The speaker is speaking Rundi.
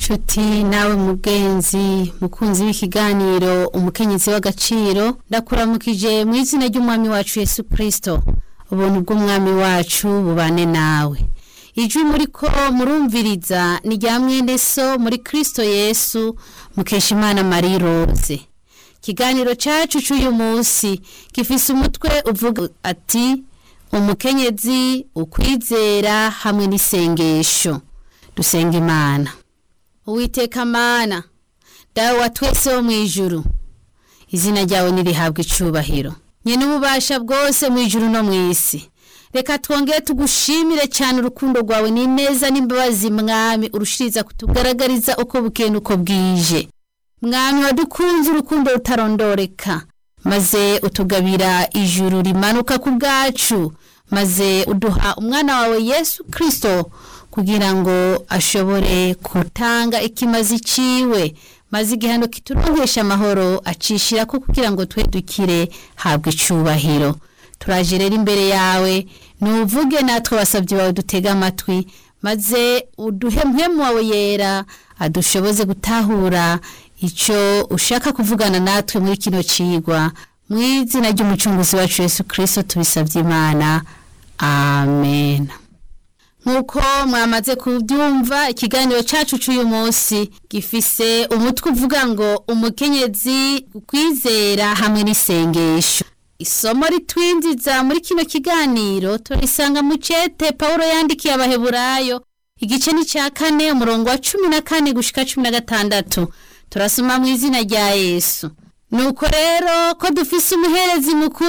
nshuti nawe mugenzi mukunzi w'ikiganiro umukenyezi w'agaciro ndakuramukije mu izina ry'umwami wacu yesu kirisito ubuntu bw'umwami wacu bubane nawe ijwi muri ko murumviriza ni rya mwene so muri kirisito yesu mukeshimana marie rose ikiganiro cyacu cy'uyu munsi gifise umutwe uvuga ati umukenyezi ukwizera hamwe n'isengesho dusenga imana uwiteka mana dawe wa twese wo mu ijuru izina ryawe nirihabwa icubahiro nyine ububasha bwose mu ijuru no mu isi reka twongere tugushimire cyane urukundo rwawe ni neza n'imbabazi mwami urushiriza kutugaragariza uko bukeye uko bwije mwami wadukunze urukundo rutarondoreka maze utugabira ijuru rimanuka ku bwacu maze uduha umwana wawe yesu kirisito kugira ngo ashobore gutanga ikimazi ciwe maze igihano kituronkesha amahoro acishira ko kugira ngo twe dukire habwe icubahiro turaje rero imbere yawe nuvuge natwe basabye bawe dutega amatwi maze uduhe mpemu wawe yera adushoboze gutahura icyo ushaka kuvugana natwe muri kino cigwa mu izina ry'umucunguzi wacu yesu kirisito tubisabye imana amen nk'uko mwamaze kubyumva ikiganiro cyacu cy'uyu munsi gifise umutwe uvuga ngo umukenyezi kwizera hamwe n'isengesho isomo ritwinjiza muri kino kiganiro turisanga mu cete paul yandikiye abaheburayo igice ni cya kane umurongo wa cumi na kane gushika cumi na gatandatu turasoma mu izina rya yesu nuko rero ko dufise umuherezi mukuru